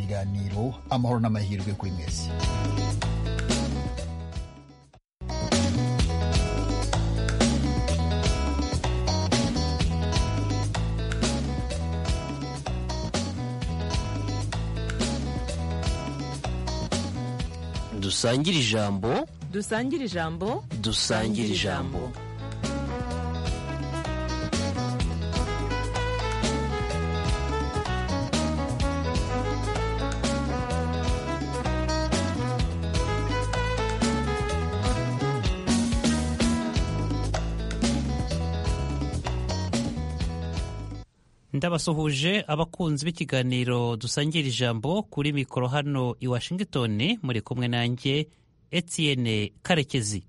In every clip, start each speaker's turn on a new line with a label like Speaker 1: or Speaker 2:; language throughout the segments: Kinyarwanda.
Speaker 1: kiganiro amahoro n'amahirwe kuri mwese
Speaker 2: dusangire ijambo
Speaker 3: dusangire ijambo
Speaker 2: dusangire ijambo
Speaker 4: ndabasuhuje abakunzi b'ikiganiro dusangira ijambo kuri mikoro hano i washington muri kumwe nanjye etienne karekezi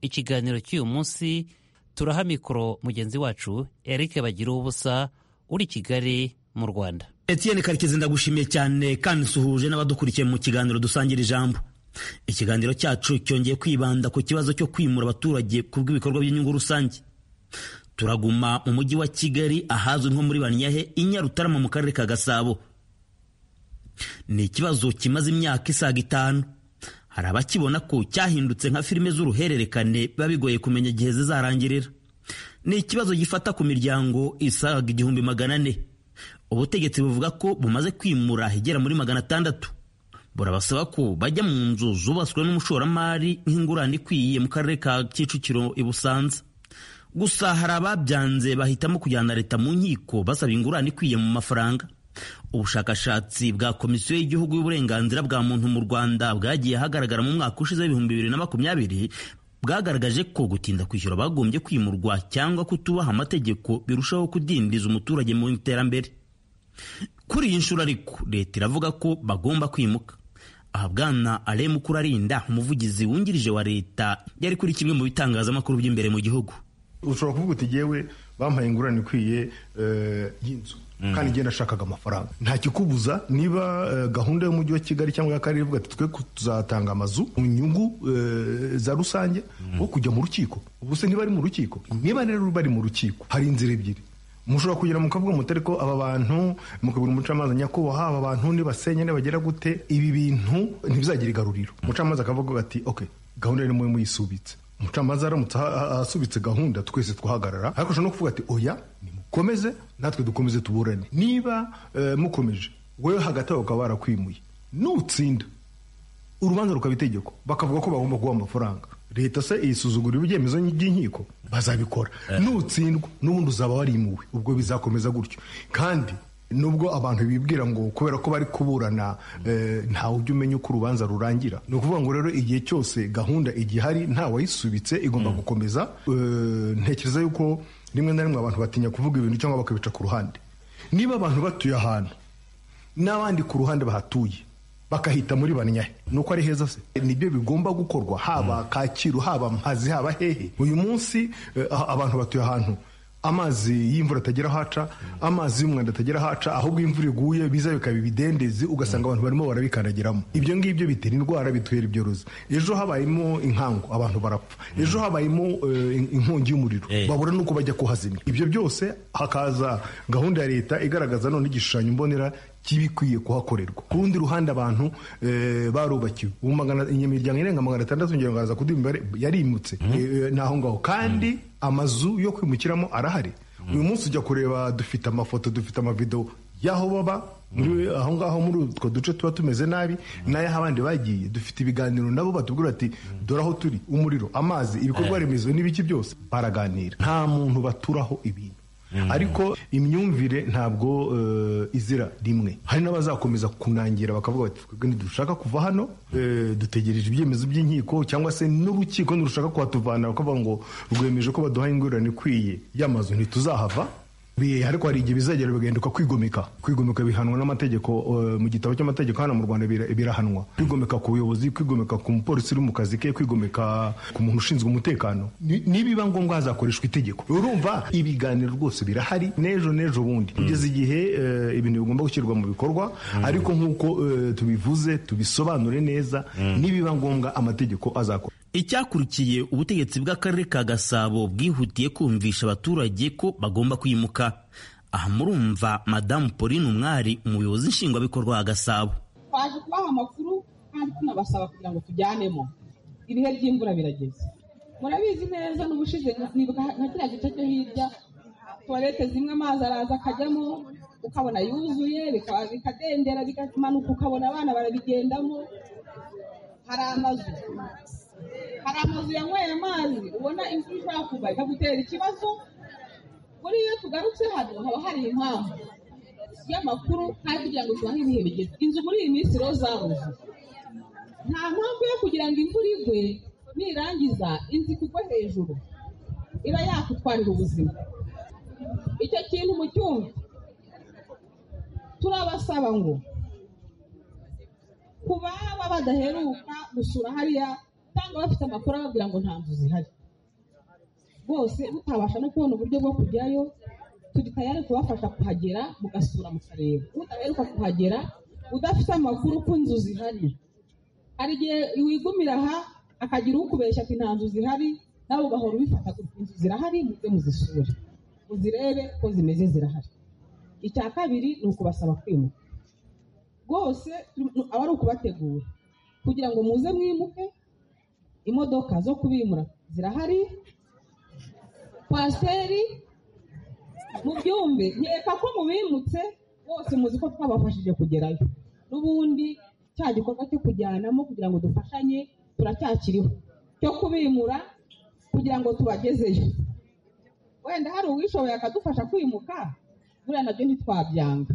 Speaker 4: ikiganiro cy'uyu munsi turaha mikoro mugenzi wacu eric bagira ubusa uri kigali mu rwanda
Speaker 5: etienne karekezi ndagushimiye cyane kandi usuhuje n'abadukurikiye mu kiganiro dusangira ijambo ikiganiro cyacu cyongeye kwibanda ku kibazo cyo kwimura abaturage ku bw'ibikorwa by'inyungu rusange turaguma mu mujyi wa kigali ahazwi nko muri banyahe i nyarutarama mu karere ka gasabo ni ikibazo kimaze imyaka isaga itanu hari abakibona ko cyahindutse nka filime z'uruhererekane biba bigoye kumenya igihe zizarangirira ni ikibazo gifata ku miryango isaga igihumbi magana ane ubutegetsi buvuga ko bumaze kwimura igera muri magana atandatu burabasaba ko bajya mu nzu zubatswe n'umushoramari nk'ingurane ikwiye mu karere ka kicukiro i busanza gusa hari ababyanze bahitamo kujyana leta mu nkiko basaba ingurane ikwiye mu mafaranga ubushakashatsi bwa komisiyo y'igihugu y'uburenganzira bwa muntu mu rwanda bwagiye hagaragara mu mwaka ushize w'ibihumbi bibiri na makumyabiri bwagaragaje ko gutinda kwishyura bagombye kwimurwa cyangwa kutubaha amategeko birushaho kudindiza umuturage mu iterambere kuri iyi nshuro ariko leta iravuga ko bagomba kwimuka aha bwana aremu kurarinda umuvugizi wungirije wa leta yari kuri kimwe mu bitangazamakuru by'imbere mu gihugu
Speaker 6: ushobora kuvuga uti yewe bampaye ingurane ikwiye y'inzu kandi igihe nashakaga amafaranga nta kikubuza niba gahunda y'umujyi wa kigali cyangwa y'akarere ivuga ati twe tuzatanga amazu mu nyungu za rusange wo kujya mu rukiko ubu se ntibari mu rukiko niba rero bari mu rukiko hari inzira ebyiri mushobora kugira mukavuga muti ariko aba bantu mukabwira umucamanza nyakubahwa aba bantu nibasenya nibagera gute ibi bintu ntibizagire igaruriro umucamanza akavuga ati ok gahunda rero muyisubitse umucamanza aramutse asubitse gahunda twese twahagarara ariko ushobora no kuvuga ati oya nimukomeze natwe dukomeze tuburane niba mukomeje wowe hagati aho bakaba barakwimuye nutsinda urubanza rukaba itegeko bakavuga ko bagomba guha amafaranga leta se isuzugura ibyemezo by'inkiko bazabikora nutsindwa n'ubundi uzaba warimuwe ubwo bizakomeza gutyo kandi nubwo abantu bibwira ngo kubera ko bari kuburana ntawe ujya umenya uko urubanza rurangira ni ukuvuga ngo rero igihe cyose gahunda igihari ntawayisubitse igomba gukomeza ntekereza yuko rimwe na rimwe abantu batinya kuvuga ibintu cyangwa bakabica ku ruhande niba abantu batuye ahantu n'abandi ku ruhande bahatuye bakahita muri banyahe nuko ari heza se nibyo bigomba gukorwa haba kacyiru haba mpazi haba hehe uyu munsi abantu batuye ahantu amazi y'imvura atagera haca amazi y'umwanda atagera haca ahubwo imvura iguye biza bikaba ibidendezi ugasanga abantu barimo barabikandagiramo ibyo ngibyo bitera indwara bitera ibyorezo ejo habayemo inkangu abantu barapfa ejo habayemo inkongi y'umuriro babura n'uko bajya kuhazimya ibyo byose hakaza gahunda ya leta igaragaza none igishushanyo mbonera kibikwiye kuhakorerwa ku rundi ruhande abantu barubakiwe ubu imiryango irenga magana atandatu ngira ngo araza kuduha imibare yarimutse ni aho ngaho kandi amazu yo kwimukiramo arahari uyu munsi ujya kureba dufite amafoto dufite amavido y'aho baba aho ngaho muri utwo duce tuba tumeze nabi n'ay'aho abandi bagiye dufite ibiganiro nabo batubwira ati dore aho turi umuriro amazi ibikorwa remezo n'ibiki byose baraganira nta muntu baturaho ibintu ariko imyumvire ntabwo izira rimwe hari n'abazakomeza kunangira bakavuga bati dushaka kuva hano dutegereje ibyemezo by'inkiko cyangwa se n'urukiko ntirushaka kuhatuvana bakavuga ngo rwemeje ko baduha ingurane ikwiye y'amazu ntituzahava ariko hari igihe bizagera bigahinduka kwigomeka kwigomeka bihanwa n'amategeko mu gitabo cy'amategeko hano mu rwanda birahanwa kwigomeka ku buyobozi kwigomeka ku mupolisi uri mu kazi ke kwigomeka ku muntu ushinzwe umutekano nibiba ngombwa hazakoreshwa itegeko urumva ibiganiro rwose birahari n'ejo n'ejo bundi kugeza igihe ibintu bigomba gushyirwa mu bikorwa ariko nk'uko tubivuze tubisobanure neza nibiba ngombwa amategeko azakora
Speaker 5: icyakurikiye ubutegetsi bw'akarere ka gasabo bwihutiye kumvisha abaturage ko bagomba kwimuka aha murumva madamu pauline umwari umuyobozi nshingwabikorwa wa gasabo
Speaker 7: twaje kubaha amakuru kandi tunabasaba kugira ngo tujyanemo ibihe by'imvura birageze murabizi neza n'ubushize nibuka nka kiriya gice cyo hirya tuwarete zimwe amazi araza akajyamo ukabona yuzuye bikaba- bikadendera bikamanuka ukabona abana barabigendamo hari amazu hari amazu yanyweye amazi ubona imvura ishobora kuva ikagutera ikibazo muri iyo tugarutse hano haba hari impamvu y'amakuru kandi kugira ngo tubahe ibihe bigeze inzu muri iyi minsi rero zabuze nta mpamvu yo kugira ngo imvura igwe nirangiza inzu ikugwe hejuru iba yakutwarira ubuzima icyo kintu mu cyumba turabasaba ngo ku baba badaheruka gusura hariya cyangwa bafite amakuru ababwira ngo nta nzu zihari rwose mutabasha no kubona uburyo bwo kujyayo turi tayari kubafasha kuhagera mugasura mukareba udaheruka kuhagera udafite amakuru ko inzu zihari hari igihe wigumira aha akagira ukubeshya ati nta nzu zihari nawe ugahora ubifata gutya inzu zirahari muze muzisure muzirebe ko zimeze zirahari icya kabiri ni ukubasaba kwimuka rwose turi- aba ari ukubategura kugira ngo muze mwimuke imodoka zo kubimura zirahari kwasiteri mu byumbe nkeka ko mubimutse bose muzi ko twabafashije kugerayo n'ubundi cya gikorwa cyo kujyanamo kugira ngo dufashanye turacyakiriho cyo kubimura kugira ngo tubagezeyo wenda hari uwishoboye akadufasha kwimuka buriya nabyo ntitwabyanga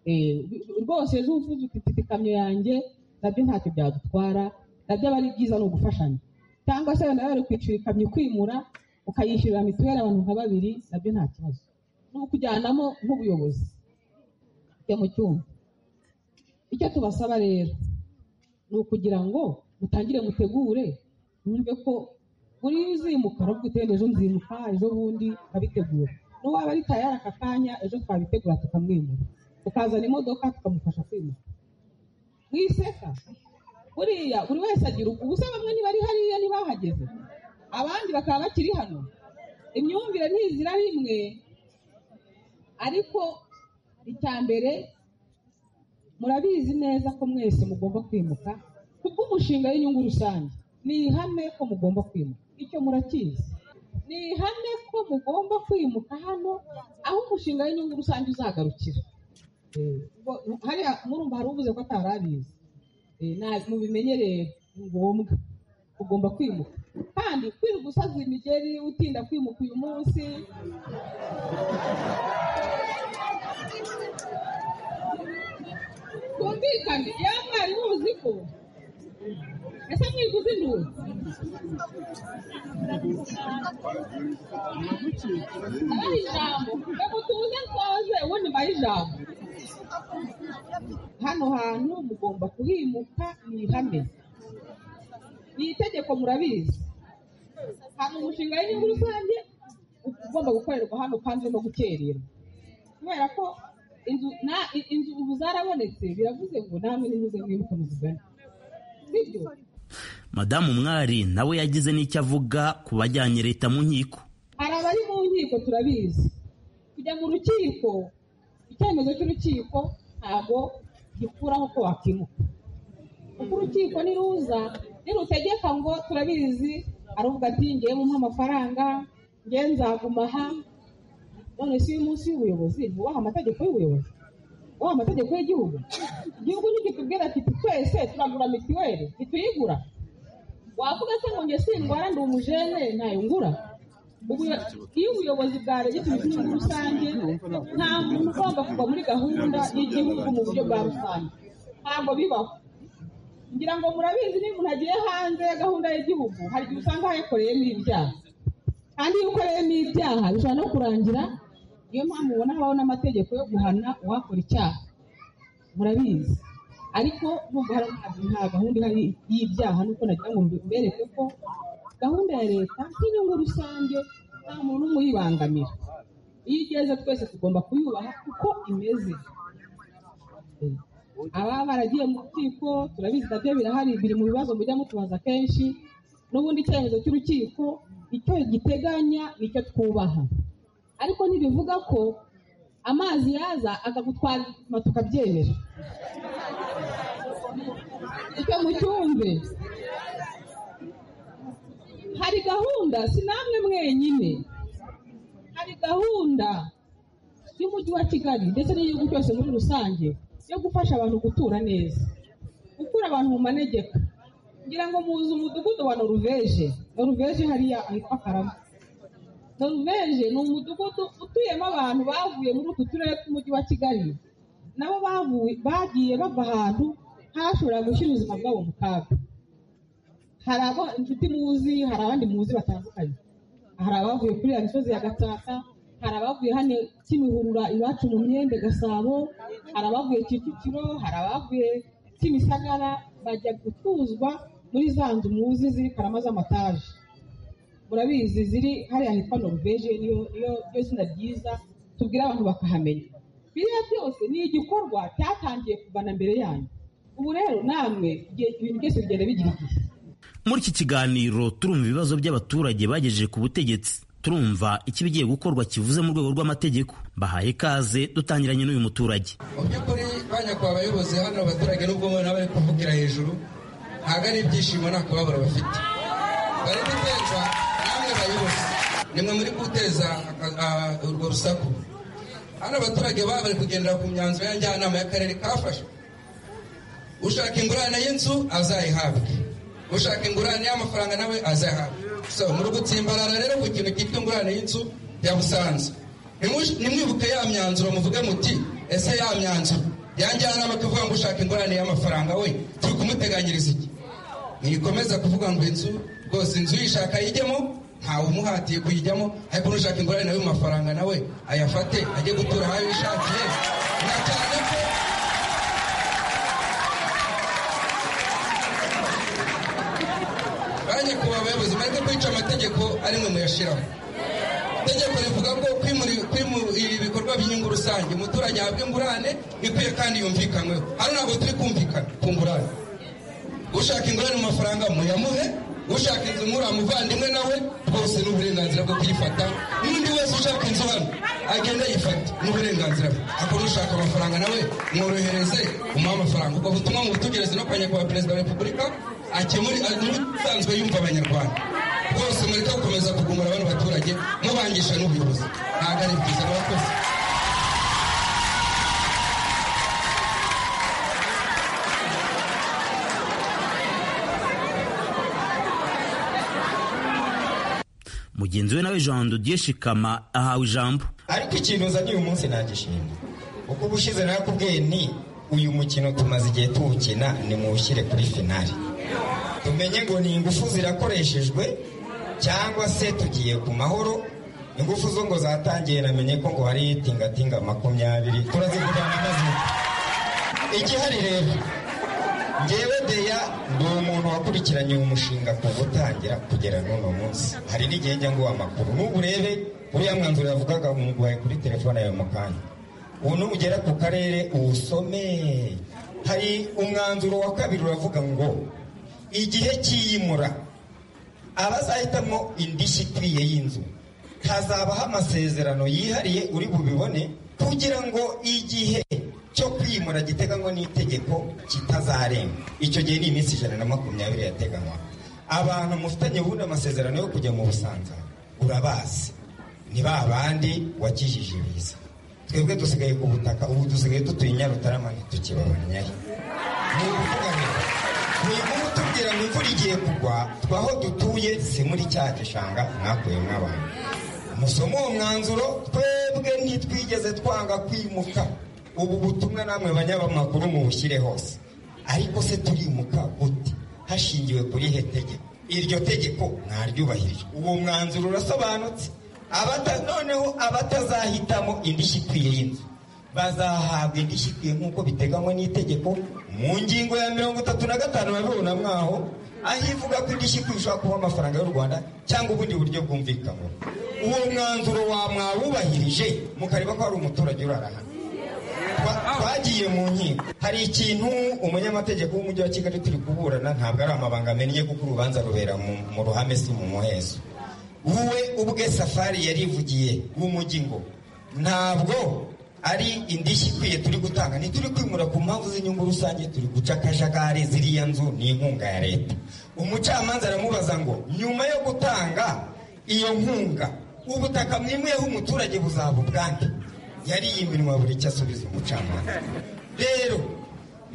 Speaker 7: Eh, rwose ejo uvuze uti mfite ikamyo yanjye nabyo ntacyo byadutwara nabyo aba ari byiza ni ugufashanya cyangwa se nawe wari kwicira ikamyo kwimura ukayishyurira mituweli abantu nka babiri nabyo nta kibazo ni ukujyanamo nk'ubuyobozi ujya mu cyumba icyo tubasaba rero ni ukugira ngo mutangire mutegure mwumve ko buri iyo uzimuka aravuga uti "Wenda ejo nzimuka ejo bundi abitegura n'uwaba ari tayari aka kanya ejo twabitegura tukamwimura tukazana imodoka tukamufasha kwimuka mwiseka buriya buri wese agira uku gusa bamwe ntibari hariya ntibahageze abandi bakaba bakiri hano imyumvire ntizira rimwe ariko icya mbere murabizi neza ko mwese mugomba kwimuka kubw'umushinga w'inyungu rusange ni ihame ko mugomba kwimuka icyo murakizi ni ihame ko mugomba kwimuka hano aho umushinga w'inyungu rusange uzagarukira Eh, ubwo- hariya murumva hari uvuze ko atari abizi Eh, na- mubimenyereye ni ngombwa ugomba kwimuka kandi kwirirwa usaza imigeri utinda kwimuka uyu munsi twumvikane yewe mwari muzi ko ese mwiguze induru abaha ijambo reka tubuze nsoze ubundi mbahe ijambo hano hantu mugomba kuhimuka ni ihame ni itegeko murabizi hari umushinga w'inyungu rusange ugomba gukorerwa hano kandi urimo gukerera kubera ko inzu na- i- inzu ubu zarabonetse biravuze ngo namwe nimuze mwibuke muzigane sibyo
Speaker 5: madamu mwari nawe yagize n'icyo avuga ku bajyanye leta mu nkiko
Speaker 7: hari abari mu nkiko turabizi kujya mu rukiko icyemezo cy'urukiko ntabwo gikuraho ko wakimuka kuko urukiko niruza nirutegeka ngo turabizi aravuga ati ngewe mumuhe amafaranga ngewe nzaguma aha none si uyu munsi w'ubuyobozi ntubaha amategeko y'ubuyobozi ubaha amategeko y'igihugu igihugu ntigitubwira ati twese turagura mituweli ntituyigura wavuga se ngo njye sindwara ndi umujene ntayo ngura Ubuyo- iyo ubuyobozi bwaregetse inyungu rusange nta muntu ugomba kuva muri gahunda y'igihugu mu buryo bwa rusange ntabwo bibaho ngira ngo murabizi niba umuntu agiye hanze ya gahunda y'igihugu hari igihe usanga hayakoreyemo ibyaha kandi iyo ukoreyemo ibyaha bishobora no kurangira niyo mpamvu ubona habaho n'amategeko yo guhana uwakora icyaha murabizi ariko nubwo hari nta gahunda ihari y'ibyaha nuko nagira ngo mbereke ko gahunda ya leta nk'inyungu rusange nta muntu umwe uyibangamira iyo igeze twese tugomba kuyubaha uko imeze ababa baragiye mu rukiko turabizi nabyo birahari biri mu bibazo mujya mutubaza kenshi n'ubundi icyemezo cy'urukiko icyo giteganya nicyo twubaha ariko ntibivuga ko amazi yaza akagutwara tukabyemera gahunda si namwe mwenyine hari gahunda y'umujyi wa kigali ndetse n'igihugu cyose muri rusange yo gufasha abantu gutura neza gukura abantu mu manegeka ngira ngo muzi umudugudu wa noruveje noruveje hariya ahitwa karama noruveje ni umudugudu utuyemo abantu bavuye muri utu turere tw'umujyi wa kigali nabo bavuye- bagiye bava ahantu hashobora gushyira ubuzima bwabo mu kaga hari abo inshuti muzi hari abandi muzi batandukanye hari abavuye kuri ya misozi ya gatsata hari abavuye hano kimihurura iwacu mu myembe gasabo hari abavuye kicukiro hari abavuye kimisagara bajya gutuzwa muri za nzu muzi ziri karama z'amataje murabizi ziri hariya hitwa noruveje niyo niyo niyo zina ryiza tubwira abantu bakahamenya biriya byose ni igikorwa cyatangiye kuva na mbere yanyu ubu rero namwe igihe ibintu byose bigenda bigira igihe
Speaker 5: muri iki kiganiro turumva ibibazo by'abaturage bagejeje ku butegetsi turumva ikibigiye gukorwa kivuze mu rwego rw'amategeko bahaye ikaze dutangiranye n'uyu muturage
Speaker 8: mu by'ukuri banyakwa abayobozi hano abaturage n'ubwo mubona bari kuvugira hejuru ntabwo ari ibyishimo nta kubabara bafite bari guteza namwe bayobozi nimwe muri guteza aka- a- urwo rusaku hano abaturage baba bari kugendera ku myanzuro ya njyanama y'akarere kafashe ushaka ingurane y'inzu azayihabwe ushaka ingurane y'amafaranga nawe azayihabwe so muri gutsimbarara rero ku kintu cyitwa ingurane y'inzu ya busanza Ntimush- ntimwibuke ya myanzuro muvuge muti ese ya myanzuro yanjyanama kuvuga ngo ushaka ingurane y'amafaranga we turi kumuteganyiriza iki ntikomeza kuvuga ngo inzu rwose inzu uyishaka yijyemo ntawe umuhatiye kuyijyamo ariko n'ushaka ingurane nawe mu mafaranga nawe ayafate ajye gutura aho yishakiye na cyane ko banki kuba abayobozi bareke kwica amategeko ari mwe muyashyiraho itegeko rivuga ko kwimuri- kwimurira ibikorwa by'inyungu rusange umuturage ahabwa ingurane ikwiye kandi yumvikanweho hano ntabwo turi kumvikana ku ngurane ushaka ingurane mu mafaranga muyamuhe ushaka inzu muri muvandimwe nawe rwose ni uburenganzira bwo kuyifata n'undi wese ushaka inzu hano agenda yifata ni uburenganzira bwe ariko n'ushaka amafaranga nawe mworohereze umuhe amafaranga ubwo butumwa mubutugereze no kwa nyakubahwa perezida wa repubulika akemuri asanzwe yumva abanyarwanda rwose mureke gukomeza kugumura bano baturage mubangisha n'ubuyobozi ntabwo ari byiza murakoze
Speaker 5: mugenzi we nawe jean dodier shikama ahawe ijambo
Speaker 8: ariko ikintu uzanye uyu munsi ntagishimye uko uba ushize nakubwiye ni uyu mukino tumaze igihe tuwukina nimuwushyire kuri finali tumenye ngo ni ingufu zirakoreshejwe cyangwa se tugiye ku mahoro ingufu zo ngo zatangiye namenye ko ngo hari tingatinga makumyabiri turazivugana maze igihari rero ngewe deya ni umuntu wakurikiranye uyu mushinga kuva utangira kugera n'uno munsi hari n'igihe njya nguha amakuru n'ubu urebe uriya mwanzuro yavugaga ngo nguhaye kuri telefone yawe mu kanya ubu nugera ku karere uwusome hari umwanzuro wa kabiri uravuga ngo igihe cy'iyimura abazahitamo indishyi ikwiye y'inzu hazabaho amasezerano yihariye uri bubibone kugira ngo igihe cyo kwimura giteganywa n'itegeko kitazarenga icyo gihe ni iminsi ijana na makumyabiri yateganywa abantu mufitanye ubundi amasezerano yo kujya mu busanza urabazi ni ba bandi wakijije ibiza twebwe dusigaye ku butaka ubu dusigaye dutuye i nyarutarama ntitukibabonyayo ni ukuvuga ngo ni kumutubwira ngo imvura igiye kugwa twaho dutuye si muri cya gishanga mwakuye mw'abantu musome uwo mwanzuro twebwe ntitwigeze twanga kwimuka ubu butumwa namwe banyamakuru mubushyire hose ariko se turimuka gute hashingiwe kuri he tegeko iryo tegeko mwaryubahirije uwo mwanzuro urasobanutse Abata- noneho abatazahitamo indishyi ikwiye y'inzu bazahabwa indishyi ikwiye nk'uko biteganywa n'itegeko mu ngingo ya mirongo itatu na gatanu babibona mwaho aho ivuga ko indishyi ikwiye ishobora kuba amafaranga y'u rwanda cyangwa ubundi buryo bwumvikanwa uwo mwanzuro wa mwawubahirije mukareba ko hari umuturage urara hano Twa- twagiye mu nkiko hari ikintu umunyamategeko w'umujyi wa kigali turi kuburana ntabwo ari amabanga amennye kuko urubanza rubera mu- mu ruhame si mu muhezo wowe ubwe safari yarivugiye w'umujyi ngo ntabwo ari indishyi ikwiye turi gutanga ntituri kwimura ku mpamvu z'inyungu rusange turi guca akajagari ziriya nzu ni inkunga ya leta umucamanza aramubaza ngo nyuma yo gutanga iyo nkunga ubutaka mwimuyeho umuturage buzaba ubwange yari yiminwa buri icyo asubiza umucamanza rero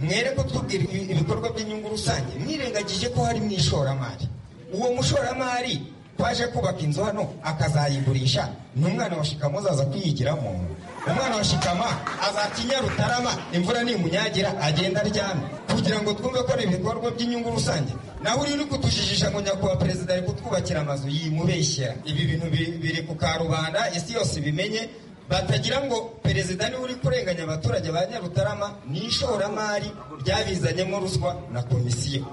Speaker 8: mwere kutubwira ibi- ibikorwa by'inyungu rusange mwirengagije ko hari mu ishoramari uwo mushoramari twaje kubaka inzu hano akazayigurisha n'umwana wa shikama azaza kuyigiramo umwana wa shikama azakinya rutarama imvura nimunyagira agenda aryamye kugira ngo twumve ko ari ibikorwa by'inyungu rusange nawe uri uri kutujijisha ngo nyakubahwa perezida ari kutwubakira amazu yimubeshyera ibi bintu biri- biri ku karubanda isi yose ibimenye batagira ngo perezida niwe uri kurenganya abaturage ba nyarutarama ni ishoramari ryabizanyemo ruswa na komisiyo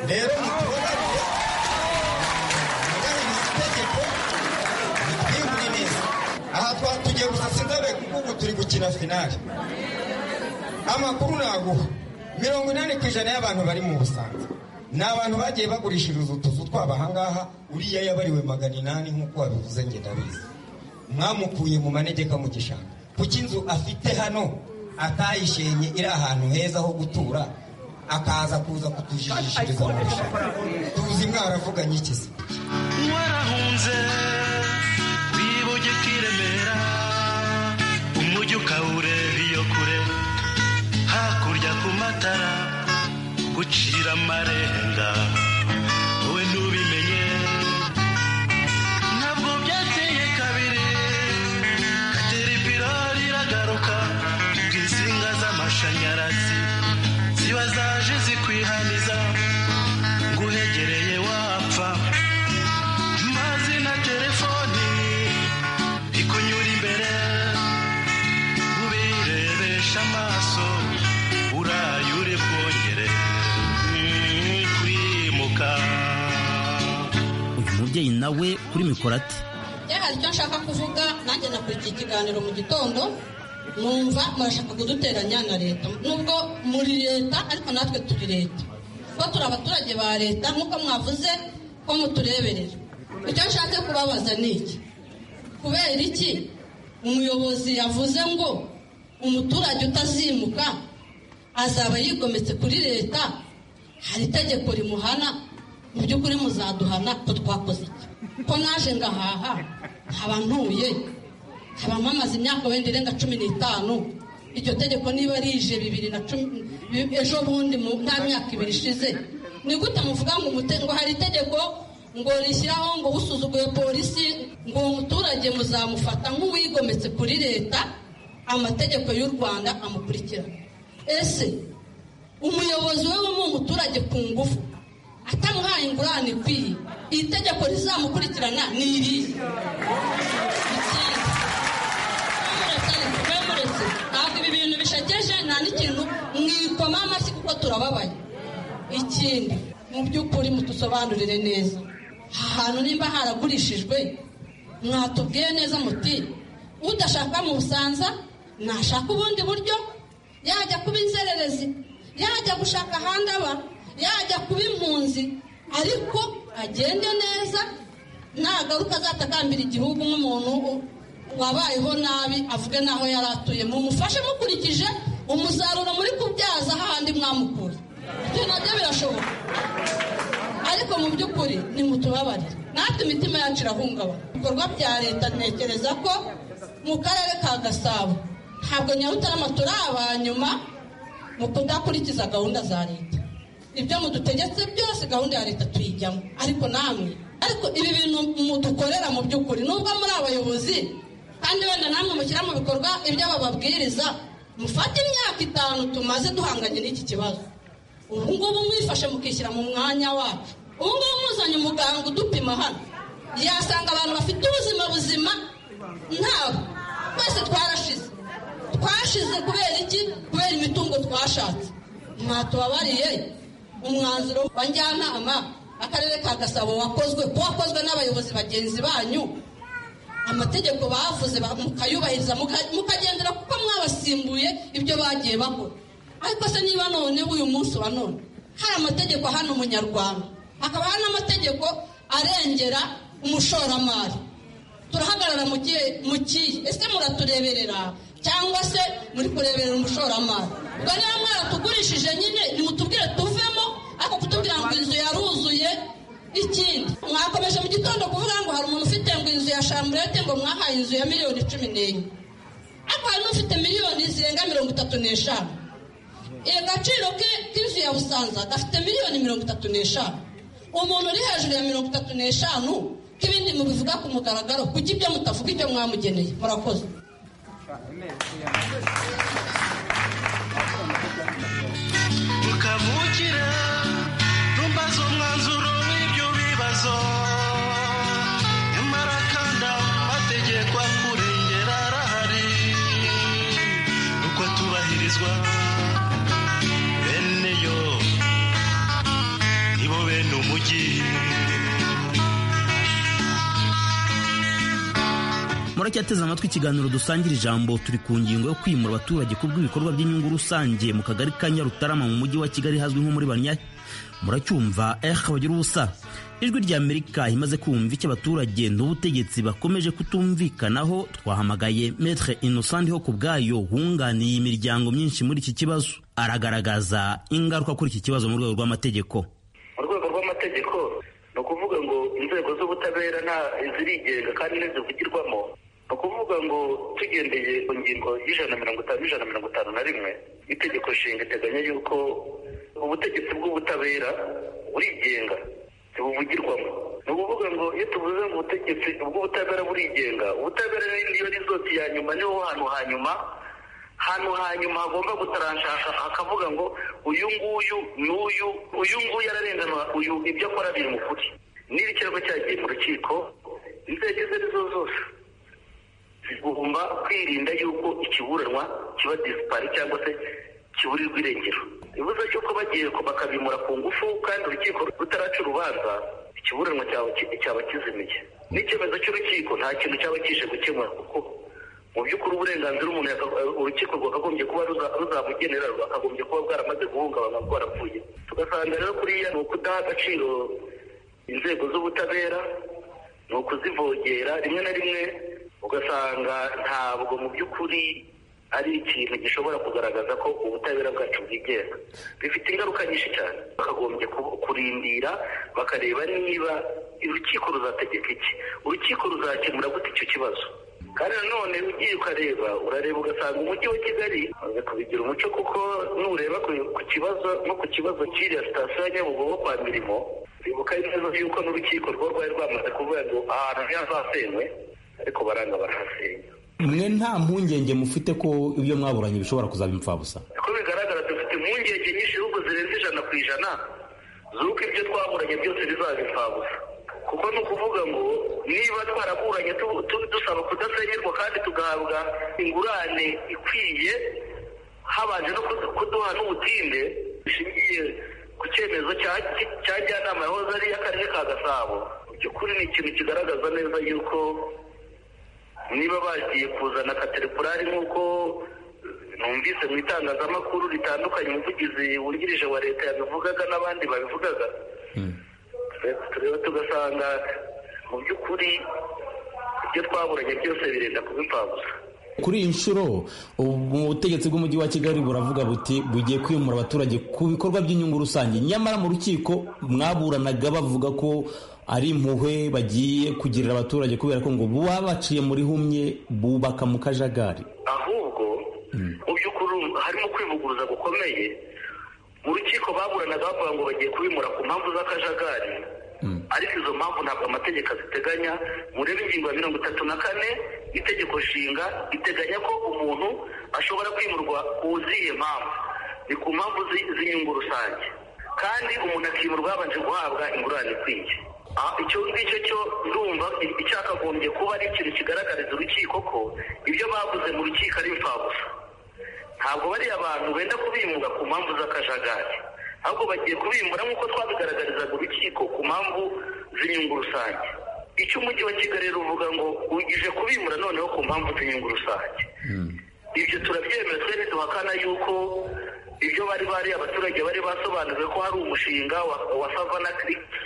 Speaker 8: rero mutubabarire mugabiriza itegeko ritwimure neza aha twatugiye gusa sinzabe kuko ubu turi gukina finale amakuru naguha mirongo inani ku ijana y'abantu bari mu busanza ni abantu bagiye bagurishiriza utuzu twabo ahangaha uriya yabariwe magana inani nk'uko wabivuze njye ndabizi mwamukuye mu manegeka mu gishanga kuko inzu afite hano atayishenye iri ahantu heza ho gutura akaza kuza kutujijishiriza mu gishanga tuzi mwaravuganye iki se
Speaker 9: warahunze wibugika i remera umujyi ukawureba iyo kure hakurya ku matara gucira amarenga wowe ntubimenye ntabwo byateye kabiri kateripirori iragaruka bw'insinga z'amashanyarazi ziba zaje zikwihaniza nguhegereye wapfa mazina telefoni ikunyura imbere ubirebesha amaso uraye uri bwongere mm, kwimuka
Speaker 5: uyu mubyeyi nawe kuri mikoro ati
Speaker 10: iyo hari icyo nshaka kuvuga nanjye nakurikiye ikiganiro mu gitondo numva murashaka kuduteranya na leta nubwo muri leta ariko natwe turi leta kuko turi abaturage ba leta nk'uko mwavuze ko mutureberera icyo nshaka kubabaza ni iki kubera iki umuyobozi yavuze ngo umuturage utazimuka azaba yigometse kuri leta hari itegeko rimuhana mu by'ukuri muzaduhana ko twakoze iki ko naje ngahaha nkaba ntuye nkaba mpamaze imyaka wenda irenga cumi n'itanu iryo tegeko niba rije bibiri na cumi bi- ejo bundi mu- nta myaka ibiri ishize ni gute muvuga ngo umute- ngo hari itegeko ngo rishyiraho ngo usuzuguye polisi ngo uwo muturage muzamufata nk'uwigometse kuri leta amategeko y'u rwanda amukurikirana ese umuyobozi we w'umu umuturage ku ngufu atamuhaye ingurane ikwiye iri tegeko rizamukurikirana ni irihe Ikindi, mwamuretse, mwamuretse. ntabwo ibi bintu bishakeje nta n'ikintu mwikoma amashyi kuko turababaye ikindi mu by'ukuri mutusobanurire neza aha hantu nimba haragurishijwe mwatubwiye neza muti udashaka mu busanza nashaka ubundi buryo yajya kuba inzererezi yajya gushaka ahandi aba yajya kuba impunzi ariko agende neza nagaruka azatakambira igihugu nk'umuntu u- wabayeho nabi avuge n'aho yari atuye mumufashe mukurikije umusaruro muri kubyaza hahandi mwamukura ibyo nabyo birashoboka ariko mu by'ukuri nimutubabarire natwe imitima yacu irahungabana ibikorwa bya leta ntekereza ko mu karere ka gasabo ntabwo nyarutarama turi aba nyuma mu kudakurikiza gahunda za leta ibyo mudutegetse byose gahunda ya leta tuyijyamo ariko namwe ariko ibi bintu mudukorera mu by'ukuri nubwo muri abayobozi kandi wenda namwe mushyira mu bikorwa ibyo bababwiriza mufate imyaka itanu tumaze duhanganye n'iki kibazo ubu ngubu mwifashe mukishyira mu mwanya wacu ubu ngubu muzanye umuganga udupima hano yasanga abantu bafite ubuzima buzima ntawe twese twarashize twashize kubera iki kubera imitungo twashatse mwatubabariye umwanzuro wa njyanama akarere ka gasabo wakozwe ko wakozwe n'abayobozi bagenzi banyu amategeko bavuze ba- mukayubahiriza muka- mukagendera kuko mwabasimbuye ibyo bagiye bakora ariko se niba none uyu munsi wa none hari amategeko hano umunyarwanda hakaba hari n'amategeko arengera umushoramari turahagarara mu gihe mu kihe ese muratureberera cyangwa se muri kureberera umushoramari ubwo niba mwaratugurishije nyine nimutubwire tuvemo ariko kutubwira ngo inzu yaruzuye ikindi mwakomeje mu gitondo kuvuga ngo hari umuntu ufite ngo inzu ya shamburete ngo mwahaye inzu ya miliyoni cumi n'enye ariko hari n'ufite miliyoni zirenga mirongo itatu n'eshanu agaciro ke k'inzu ya busanza gafite miliyoni mirongo itatu n'eshanu umuntu uri hejuru ya mirongo itatu n'eshanu k'ibindi mubivuga ku mugaragaro kuko ibyo mutavuga ibyo mwamugeneye murakoze
Speaker 9: tukamukira ntumbaze umwanzuro w'ibyo bibazo nyamara kandi amategeko akurengera arahari uko tubahirizwa bene yo nibo bene umujyi
Speaker 5: muracyateze amatwi ikiganiro dusangira ijambo turi ku ngingo yo kwimura abaturage ku bw'ibikorwa by'inyungu rusange mu kagari ka nyarutarama mu mujyi wa kigali hazwi nko muri banyayi muracyumva eh bagira ubusa ijwi rya amerika imaze kumva icyo abaturage n'ubutegetsi bakomeje kutumvikanaho twahamagaye metre innocent ho ku bwayo wunganiye imiryango myinshi muri iki kibazo aragaragaza ingaruka kuri iki kibazo mu rwego rw'amategeko
Speaker 11: mu rwego rw'amategeko ni ukuvuga ngo inzego z'ubutabera nta zirigenga kandi ntizivugirwamo ni ukuvuga ngo tugendeye ku ngingo y'ijana mirongo itanu n'ijana mirongo itanu na rimwe itegeko nshinga iteganya yuko ubutegetsi bw'ubutabera burigenga ntibuvugirwamo ni ukuvuga ngo iyo tuvuze ngo ubutegetsi bw'ubutabera burigenga ubutabera niyo rizoti ya nyuma niho hantu ha nyuma hantu hanyuma hagomba gutaranshaka akavuga ngo uyu nguyu n'uyu uyu nguyu ararenganura uyu ibyo akora biri mu kuri niba ikirego cyagiye mu rukiko inzego izo ari zo zose zigomba kwirinda yuko ikiburanwa kiba disipari cyangwa se kiburirwa irengero bivuze yuko bagiye ko bakabimura ku ngufu kandi urukiko rutaraca urubanza ikiburanwa cyaba ki- cyaba kizimiye n'icyemezo cy'urukiko nta kintu cyaba kije gukemura kuko mu by'ukuri uburenganzira umuntu yaka- urukiko rwakagombye kuba ruza- ruzamugenera rwakagombye kuba bwaramaze guhungabana rwarapfuye tugasanga rero kuriya ni ukudaha agaciro inzego z'ubutabera ni ukuzivogera rimwe na rimwe ugasanga ntabwo mu by'ukuri ari ikintu gishobora kugaragaza ko ubutabera bwacu bwigenga bifite ingaruka nyinshi cyane bakagombye ku- kurindira bakareba niba urukiko ruzategeka iki urukiko ruzakemura gute icyo kibazo kandi nanone ugiye ukareba urareba ugasanga umujyi wa kigali umaze kubigira umuco kuko nureba ku- ku kibazo no ku kibazo cy'iriya sitasiyo ya nyabugogo kwa mirimo bibuka neza yuko n'urukiko rwo rwari rwamaze kuvuga ngo ahantu ntihazasenywe ariko baranga barahasenya
Speaker 12: mwe nta mpungenge mufite ko ibyo mwaburanye bishobora kuzaba impfabusa
Speaker 11: uko bigaragara dufite impungenge nyinshi ahubwo zirenze ijana ku ijana z'uko ibyo twaburanye byose bizaba impfabusa kuko ni ukuvuga ngo niba twaraburanye tu- tu- dusaba kudasenyerwa kandi tugahabwa ingurane ikwiye habanje no kudu- kuduha n'ubutinde bishingiye ku cyemezo cya- cya njyanama yahoze ari iy'akarere ka gasabo mu by'ukuri ni ikintu kigaragaza neza yuko niba bagiye kuzana kateripurari nk'uko numvise mu itangazamakuru ritandukanye umuvugizi wungirije wa leta yabivugaga n'abandi babivugaga tureba tugasanga mu by'ukuri ibyo twaburanye byose birenda kuba impfabusa
Speaker 12: kuri iyi nshuro ubu butegetsi bw'umujyi wa kigali buravuga buti bugiye kwimura abaturage ku bikorwa by'inyungu rusange nyamara mu rukiko mwaburanaga bavuga ko ari impuhwe bagiye kugirira abaturage kubera ko ngo buba baciye muri humye bubaka mu kajagari
Speaker 11: ahubwo mu by'ukuri harimo kwivuguruza gukomeye mu rukiko baburanaga bavuga ngo bagiye kubimura ku mpamvu z'akajagari ariko izo mpamvu ntabwo amategeko aziteganya murebe ingingo ya mirongo itatu na kane itegeko nshinga iteganya ko umuntu ashobora kwimurwa ku zihe mpamvu ni ku mpamvu zi- z'inyungu rusange kandi umuntu akimurwa yabanje guhabwa ingurane ikwiye Ah, icyo ngicyo cyo ndumva i- icyakagombye kuba ari ikintu kigaragariza urukiko ko ibyo bavuze mu rukiko ari imfabusa ntabwo bariya abantu benda kubimura ku mpamvu z'akajagari ahubwo bagiye kubimura nk'uko twabigaragarizaga urukiko ku mpamvu z'inyungu rusange icyo umujyi wa kigali rero uvuga ngo ugije kubimura noneho ku mpamvu z'inyungu rusange ibyo turabyemera twese duhakana yuko ibyo bari bari abaturage bari basobanuriwe ko hari umushinga wa, wa savana kiriki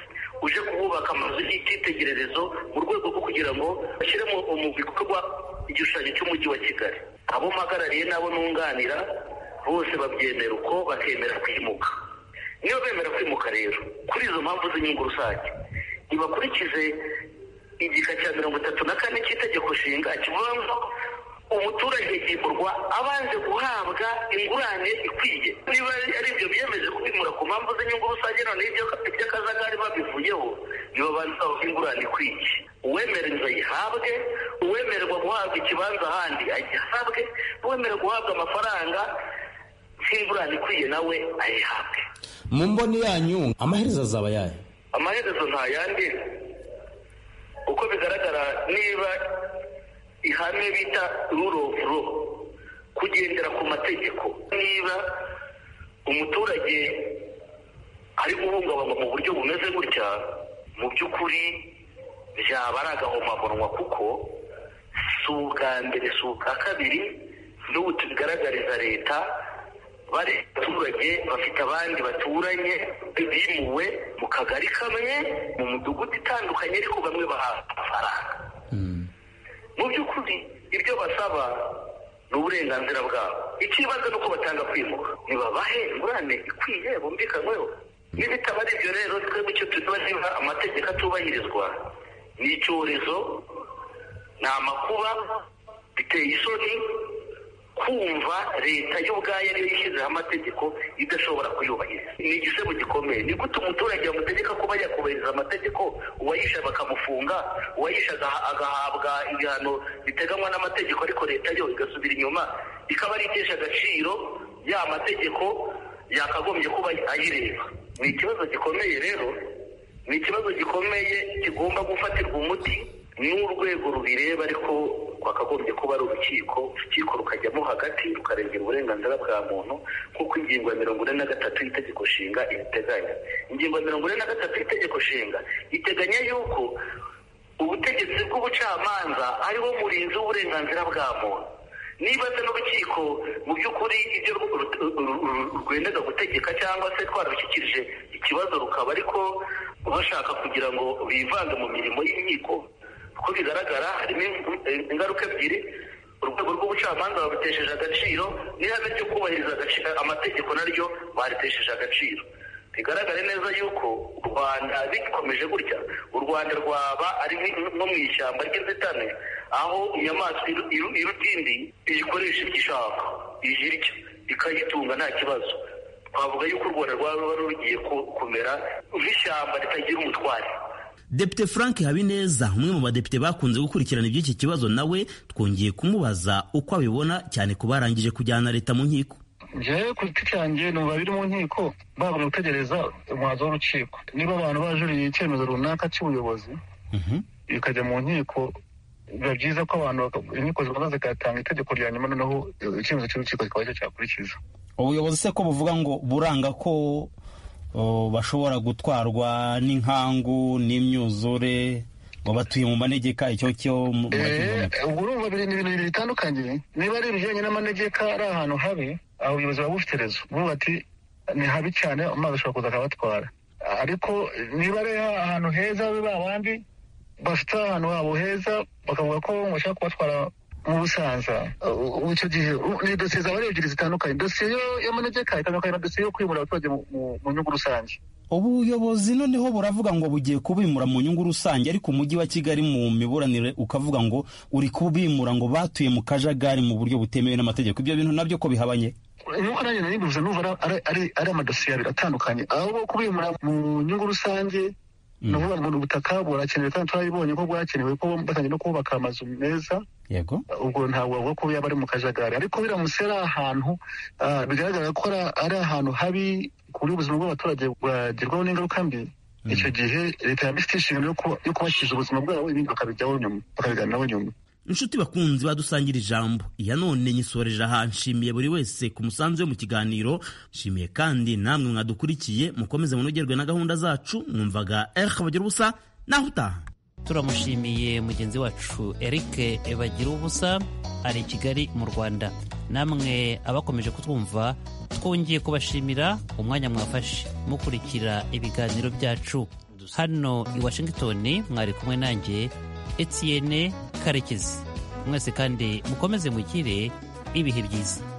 Speaker 11: uje kuhubaka amazu y'icyitegererezo mu rwego rwo kugira ngo bashyire mu mu bikorwa igishushanyo cy'umujyi wa kigali abo mpagarariye n'abo nunganira bose babyemera uko bakemera kwimuka niyo bemera kwimuka rero kuri izo mpamvu z'inyungu rusange ntibakurikize igika cya mirongo itatu na kane cy'itegeko nshinga kivuga ngo umuturage yimurwa abanze guhabwa ingurane ikwiye niba ari ibyo biyemeje kubimura ku mpamvu z'inyungu rusange noneho iby'akazagari babivuyeho nibo banza ingurane ikwiye uwemera inzu ayihabwe uwemererwa guhabwa ikibanza ahandi agihabwe uwemererwa guhabwa amafaranga nk'ingurane ikwiye nawe ayihabwe
Speaker 12: mu mboni yanyu amaherezo azaba yayo
Speaker 11: amaherezo nta yandi uko bigaragara niba ihame bita rule of law kugendera ku mategeko niba umuturage ari guhungabanywa mu buryo bumeze gutya mu by'ukuri byaba ari agahomamunwa kuko si ubwa mbere si ubwa kabiri n'ubu tubigaragariza leta bari abaturage bafite abandi baturanye bimuwe mu kagari kamwe mu mudugudu itandukanye ariko bamwe bahabwa amafaranga mu by'ukuri ibyo basaba ni uburenganzira bwabo ikibazo ni uko batanga kwimuka ntibabahe ingurane ikwiye bumvikanweho n'ibitaba ari ibyo rero twebwe icyo tuba niba amategeko atubahirizwa ni icyorezo ni amakuba biteye isoni kumva leta y'ubwayo ariyo yishyizeho amategeko idashobora kuyubahiriza ni igisebo gikomeye ni gute umuturage bamutegeka kuba yakubahiriza amategeko uwayisha bakamufunga uwayisha agaha- agahabwa ibihano biteganywa n'amategeko ariko leta yo igasubira inyuma ikaba ari itesha agaciro ya mategeko yakagombye kuba ayireba ni ikibazo gikomeye rero ni ikibazo gikomeye kigomba gufatirwa umuti n'urwego rubireba ariko rwakagombye kuba ari urukiko urukiko rukajyamo hagati rukarengera uburenganzira bwa muntu nk'uko ingingo ya mirongo ine na gatatu y'itegeko nshinga ibiteganya ingingo ya mirongo ine na gatatu y'itegeko nshinga iteganya yuko ubutegetsi bw'ubucamanza ariwo murinzi w'uburenganzira bwa muntu niba se n'urukiko mu by'ukuri ibyo ru- ru- ru- ru- rwemeza gutegeka cyangwa se twarushyikirije ikibazo rukaba ariko bashaka kugira ngo bivange mu mirimo y'inkiko uko bigaragara harimo in- in- ingaruka ebyiri urwego rw'ubucamanza barutesheje agaciro n'ihame ryo kubahiriza agaci- amategeko naryo baritesheje agaciro bigaragare neza yuko u rwanda bikomeje gutya u rwanda rwaba ari nk- nko mu ishyamba ry'inzitane aho inyamaswa iru- iru- irutindi ikoresha ibyo ishaka ije irya ikayitunga nta kibazo twavuga yuko u rwanda rwaba rugiye ku- kumera nk'ishyamba ritagira umutware
Speaker 5: Depite Frank Habineza umwe mu badepite bakunze gukurikirana iby'iki kibazo nawe twongeye kumubaza uko abibona cyane ku barangije kujyana leta mu nkiko
Speaker 13: njyewe ku giti cyanjye numva biri mu nkiko babura gutegereza umwanzuro w'urukiko niba abantu bajuriye icyemezo runaka cy'ubuyobozi bikajya mu nkiko biba byiza ko abantu baka- inkiko zibanza zigatanga itegeko rya nyuma noneho icyemezo cy'urukiko kikaba cyo cyakurikiza
Speaker 12: ubuyobozi se ko buvuga ngo buranga ko o, bashobora gutwarwa n'inkangu n'imyuzure ngo batuye mu manegeka icyo cyo mu-
Speaker 13: Eh, ubwo urumva biri ni ibintu bibiri bitandukanye niba ari ibijyanye n'amanegeka ari ahantu habi aho ubuyobozi buba bufite rezo buvuga ati ni habi cyane amazi ashobora kuza akabatwara ariko niba ari ahantu heza babe babandi bafite ahantu habo heza bakavuga ko bashaka kubatwara mu busanza u- ubu icyo gihe u- ni dosiye zaba ari ebyiri zitandukanye dosiye yo- y'amanegeka itandukanye na dosiye yo kwimura abaturage mu- mu- mu nyungu rusange
Speaker 12: ubuyobozi noneho buravuga ngo bugiye kubimura mu nyungu rusange ariko umujyi wa kigali mu miburanire ukavuga ngo uri kubimura ngo batuye mu kajagari mu buryo butemewe n'amategeko ibyo bintu nabyo ko bihabanye
Speaker 13: nk'uko nanjye nabivuze numva ari- ari- ari ari amadosiye abiri atandukanye ahubwo kubimura mu nyungu rusange ni ukuvuga ngo ni ubutaka burakenewe kandi turabibonye ko bwakenewe ko batangiye no kubaka amazu meza
Speaker 12: yego
Speaker 13: ubwo ntabwo bavuga ko yaba ari mu kajagari ariko biramutse ari ahantu ah, bigaragara ko ari- ari ahantu habi ku buryo ubuzima bw'abaturage bwagerwaho n'ingaruka mbi icyo gihe leta yaba ifite inshingano yo kuba- yo kubashyikiriza ubuzima bwabo ibindi bakabijyaho nyuma bakabiganiraho nyuma
Speaker 5: inshuti bakunzi badusangira ijambo iya none nyisorera aha nshimiye buri wese ku musanzu we mu kiganiro nshimiye kandi namwe mwadukurikiye mukomeze munogerwe na gahunda zacu mwumvaga erike bagira ubusa naho utaha
Speaker 4: turamushimiye mugenzi wacu eric bagira ubusa ari i kigali mu rwanda namwe abakomeje kutwumva twongeye kubashimira umwanya mwafashe mukurikira ibiganiro byacu hano i washington mwari kumwe nanjye etienne karekezi mwese kandi mukomeze mugire ibihe byiza